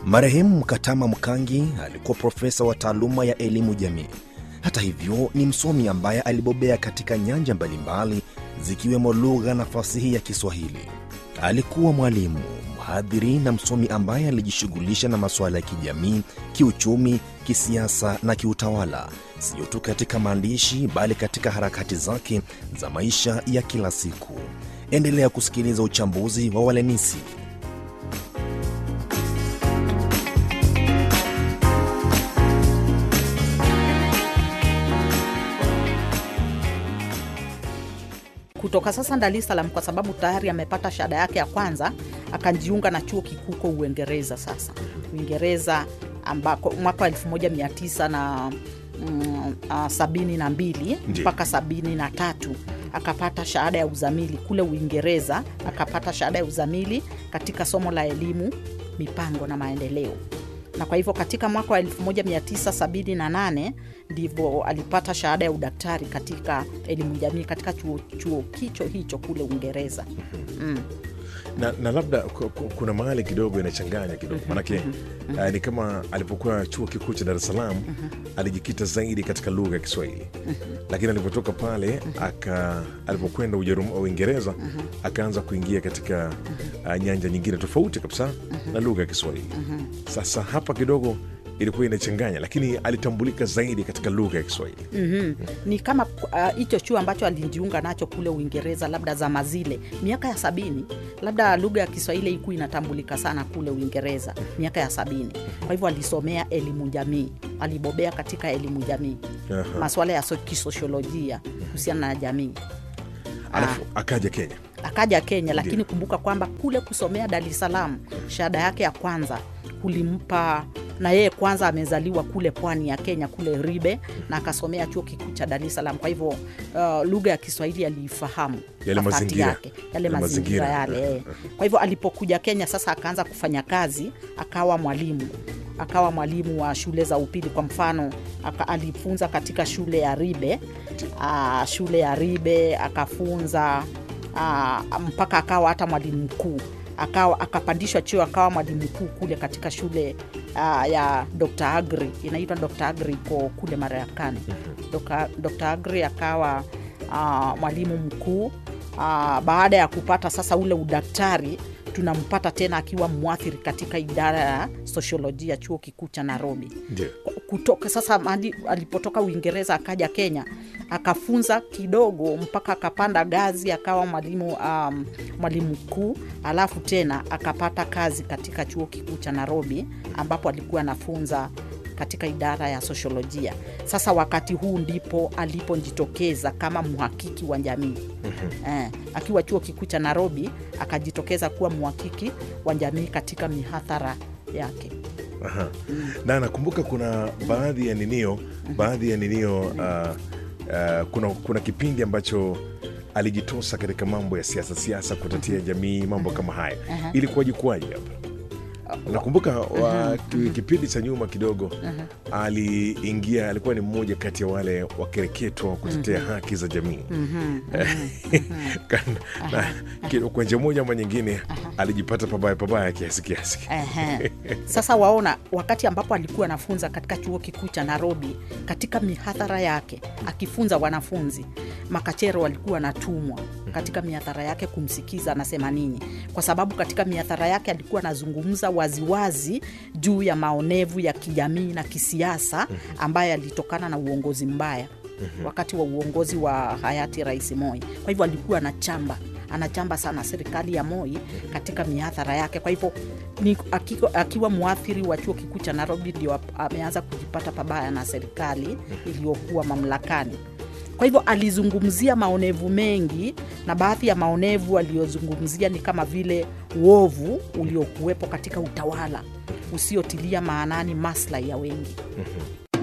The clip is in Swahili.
Marehemu Mkatama Mkangi alikuwa profesa wa taaluma ya elimu jamii. Hata hivyo, ni msomi ambaye alibobea katika nyanja mbalimbali zikiwemo lugha na fasihi ya Kiswahili. Alikuwa mwalimu, mhadhiri na msomi ambaye alijishughulisha na masuala ya kijamii, kiuchumi, kisiasa na kiutawala, sio tu katika maandishi bali katika harakati zake za maisha ya kila siku. Endelea kusikiliza uchambuzi wa Walenisi. kutoka sasa Dar es Salaam kwa sababu tayari amepata shahada yake ya kwanza, akajiunga na chuo kikuu huko Uingereza. Sasa Uingereza ambako mwaka wa 1900 na mm, ah, sabini na mbili Ndiyo. mpaka sabini na tatu akapata shahada ya uzamili kule Uingereza, akapata shahada ya uzamili katika somo la elimu, mipango na maendeleo na kwa hivyo katika mwaka wa 1978 ndivyo alipata shahada ya udaktari katika elimu jamii katika chuo, chuo kicho hicho kule Uingereza. na, na labda ku- ku- kuna mahali kidogo inachanganya kidogo manake uh, ni kama alipokuwa chuo kikuu cha Dar es Salaam alijikita zaidi katika lugha ya Kiswahili lakini alipotoka pale aka alipokwenda Ujerum- Uingereza akaanza kuingia katika uh, nyanja nyingine tofauti kabisa na lugha ya Kiswahili. Sasa hapa kidogo ilikuwa inachanganya, lakini alitambulika zaidi katika lugha ya Kiswahili. Mhm. Ni kama ah, hicho chuo ambacho alijiunga nacho kule Uingereza, labda zama zile miaka ya sabini, labda lugha ya Kiswahili iku inatambulika sana kule Uingereza miaka ya sabini. Kwa hivyo alisomea elimu jamii, alibobea katika elimu jamii, Aha. masuala ya so- kisosiolojia kuhusiana na jamii. Alafu akaja Kenya. akaja Kenya, lakini Ndiyo. kumbuka kwamba kule kusomea Dar es Salaam shahada yake ya kwanza kulimpa na yeye kwanza amezaliwa kule pwani ya Kenya kule Ribe na akasomea chuo kikuu cha Dar es Salaam. Kwa hivyo uh, lugha ya Kiswahili aliifahamu Yale kwa dhati mazingira. yake, yale Yale mazingira mazingira. yale. eh. Kwa hivyo alipokuja Kenya sasa akaanza kufanya kazi, akawa mwalimu akawa mwalimu wa shule za upili. Kwa mfano aka, alifunza katika shule ya Ribe uh, shule ya Ribe akafunza uh, mpaka akawa hata mwalimu mkuu akawa akapandishwa cheo akawa mwalimu mkuu kule katika shule uh, ya Dr. Agri inaitwa Dr. Agri iko kule Marekani. Dr. Dr. Agri akawa uh, mwalimu mkuu uh, baada ya kupata sasa ule udaktari tunampata tena akiwa mwathiri katika idara ya sosiolojia chuo kikuu cha Nairobi Ndio. kutoka sasa mahali alipotoka Uingereza akaja Kenya akafunza kidogo mpaka akapanda gazi akawa mwalimu um, mwalimu mkuu, alafu tena akapata kazi katika chuo kikuu cha Nairobi ambapo alikuwa anafunza katika idara ya sosiolojia. Sasa wakati huu ndipo alipojitokeza kama mhakiki wa jamii eh, akiwa chuo kikuu cha Nairobi akajitokeza kuwa mhakiki wa jamii katika mihadhara yake. Aha. na nakumbuka kuna baadhi ya ninio baadhi ya ninio uh, uh, kuna, kuna kipindi ambacho alijitosa katika mambo ya siasa siasa kutatia jamii mambo kama haya ilikuwaje kuwaje hapa nakumbuka wa, ki- kipindi cha nyuma kidogo aliingia alikuwa ni mmoja kati ya wale wakereketwa wa kutetea haki za jamii Kan- na ki- kwa njia moja ama nyingine alijipata pabaya pabaya kiasi kiasi Ehe. Sasa waona, wakati ambapo alikuwa anafunza katika chuo kikuu cha Nairobi, katika mihadhara yake akifunza wanafunzi, makachero walikuwa wanatumwa katika mihadhara yake kumsikiza anasema nini, kwa sababu katika mihadhara yake alikuwa anazungumza waziwazi juu ya maonevu ya kijamii na kisiasa ambayo yalitokana na uongozi mbaya wakati wa uongozi wa hayati Rais Moi. Kwa hivyo alikuwa anachamba anachamba sana serikali ya Moi katika mihadhara yake. Kwa hivyo ni akiwa, akiwa mwathiri wa chuo kikuu cha Nairobi ndio ap- ameanza kujipata pabaya na serikali iliyokuwa mamlakani. Kwa hivyo alizungumzia maonevu mengi, na baadhi ya maonevu aliyozungumzia ni kama vile uovu uliokuwepo katika utawala usiotilia maanani maslahi ya wengi.